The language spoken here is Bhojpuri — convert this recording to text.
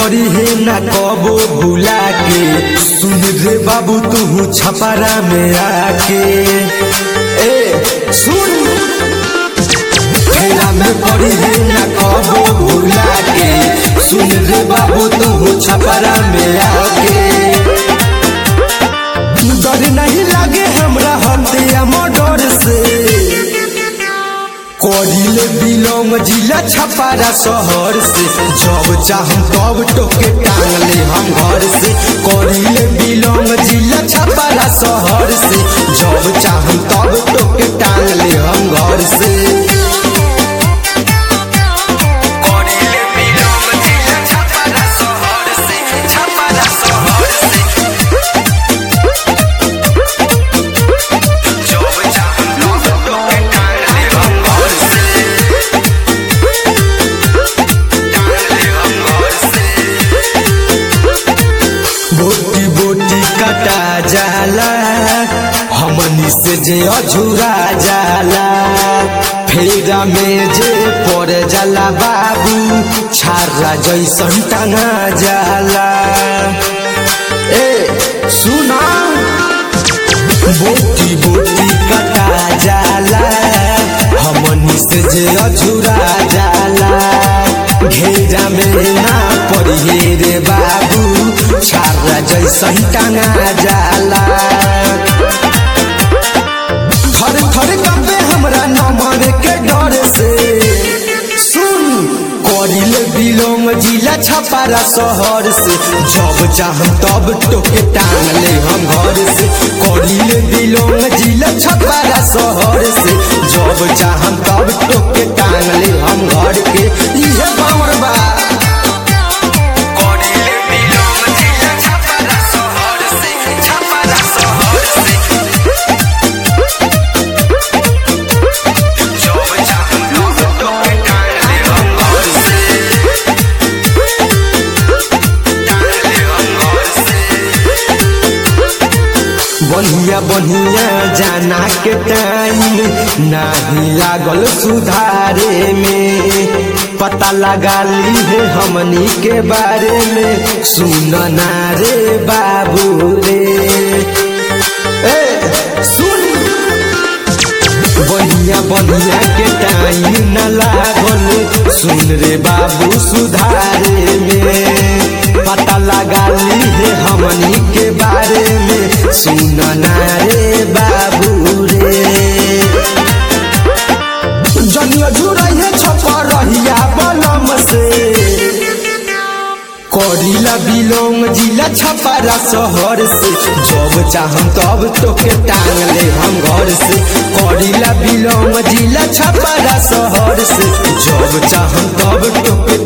पड़ी है ना कबो भुला के सुन रे बाबू तू छपरा में आके ए सुन फेरा में पड़ी है ना कबो भुला के सुन रे बाबू तू छपरा में आके डर नहीं लागे हमरा हत्या मर्डर से करिले बिलोंग जिला छपारा शहर से जब चाहम तब टोके टांगले हम घर से करिले बिलोंग जिला छपारा शहर से जब चाहम तब टोके टांगले हम घर से करिले बिलोंग जिला छपारा शहर से छपारा शहर से जब चाहम तब टोके टांगले हम घर से टांगले हम घर से बोटी बोटी कटा जाला हमनी से जे अझुरा जाला फेरा में जे पड़ जाला बाबू छारा जैसन टंगा जाला ए सुना बोटी बोटी कटा जाला हमनी से जे अझुरा जाला घेरा में ना पड़िए रे बाबू छारा जैसन टंगा जाला थर थर कपे हमरा नमर के डर से सुन करिल बिलोंग जिला छपारा शहर से जब चाहम तब टोके टांगले हम घर से करिल बिलोंग जिला छपारा शहर से जब चाहम तब टोके टांगले हम घर के इहे बावर बा करिल बिलोंग जिला छपारा शहर से छपारा शहर से जब चाहम तब टोके टांगले हम घर से टांगले हम घर से बढ़िया बढ़िया जाना के टाइम नाही लागल सुधारे में पता लगा ली है हमनी के बारे में सुन ना रे बाबू रे ए सुन बढ़िया बढ़िया के टाइम न लागल सुन रे बाबू सुधारे में पता लगा ली है हमनी के बारे में सुन ना रे बाबू रे जनिया जुड़ैहे छपा रहिया बलम से करिला बिलोंग जिला छपारा शहर से जब चाहम तब तोके टांगले हम घर से करिला बिलोंग जिला छपारा शहर से जब चाहम तब तोके